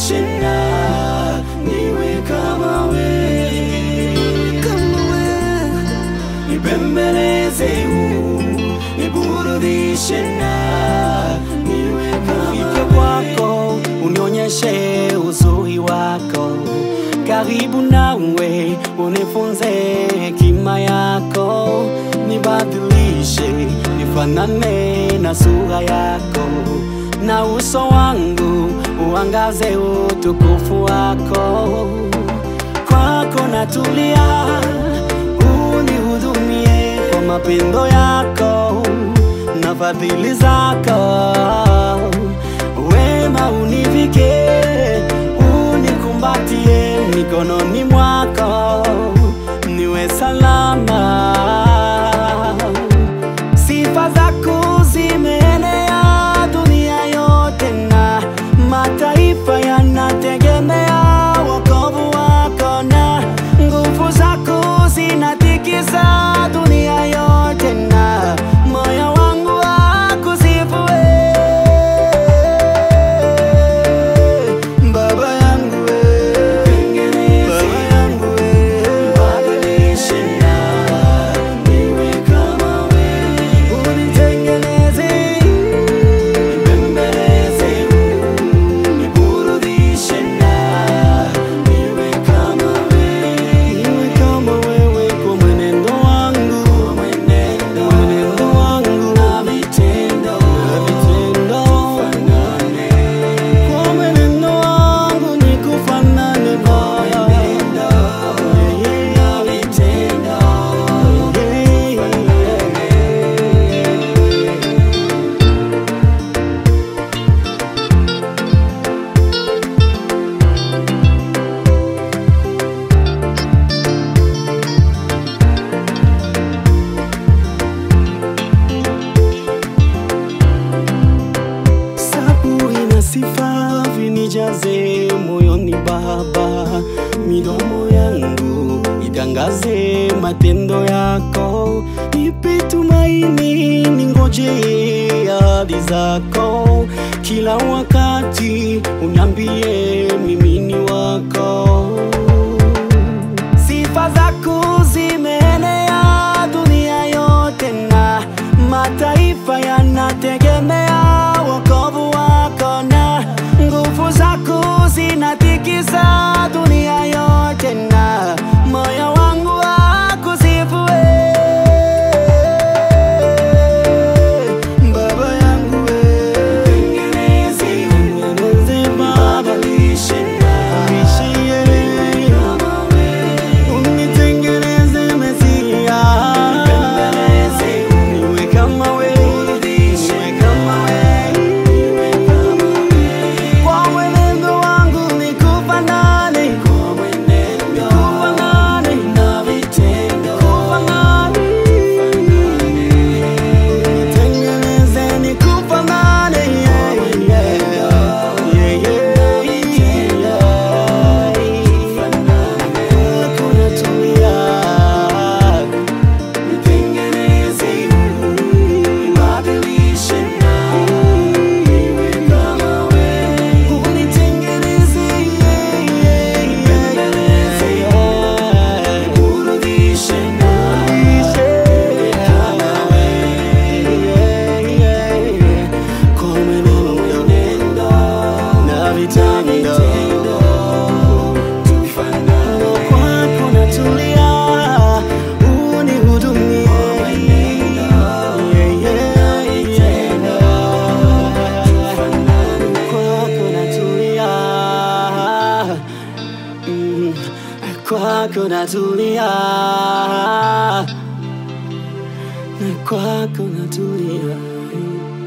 niburudishe na niwe kama we, kama we nipembeleze u niburudishe na niwe kama Nifike kwako unionyeshe uzuri wako, karibu nawe unifunze hekima yako, nibadilishe nifanane na sura yako, na uso wangu uangaze utukufu wako. Kwako natulia, unihudumie kwa mapendo yako na fadhili zako, wema univike, unikumbatie mikononi mwako, niwe salama. Sifa zako zimeenea dunia yote, na mataifa yanategemea wokovu wako, na nguvu zako zinatikisa dunia yote, na moyo wangu wakusifu wewe, Baba yangu wewe, Baba yangu wewe, Nibadilishe na niwe kama we, unitengeneze nipembeleze u niburudishe na niwe kama we, Niwe kama wewe kwa mwenendo wangu, mwenendo mwenendo wangu na vitendo na vitendo. fanane, Kwa mwenendo wangu nikufanane Bwana. Yeah, na vitendo yeah, Saburi na sifa vinijaze moyoni Baba, midomo yangu itangaze matendo yako, nipe tumaini, ningoje ahadi zako, kila wakati uniambie mimi ni wako. Sifa zako zimeenea dunia yote, na mataifa yanategemea wokovu wako, na nguvu zako zinatikisa dunia yote, na moyo wangu wakusifu wewe, Baba yangu wewe, tengeneze tengeneze Baba, Nibadilishe na nishie kama we, unitengeneze Mesia, nipembeleze niwe kama wewe, niwe kama wewe, kwa mwenendo wangu nikufanane, kwa mwenendo kufanane, na vitendo kufanane, nitengeneze nikufanane, yeah, yeah, yeah, yeah, yeah. Kwako natulia. Nitengeneze, nibadilishe na niwe kama we, Unitengeneze, yeah, yeah, Nipembeleze, yeah. niburudishe na niwe kama we, Yeah, yeah, yeah. Kwa mwenendo nendo na vitendo tufanane, kwako natulia, unihudumie. Yeah, yeah, yeah. Kwako natulia, Mm, kwako natulia, kwako natulia.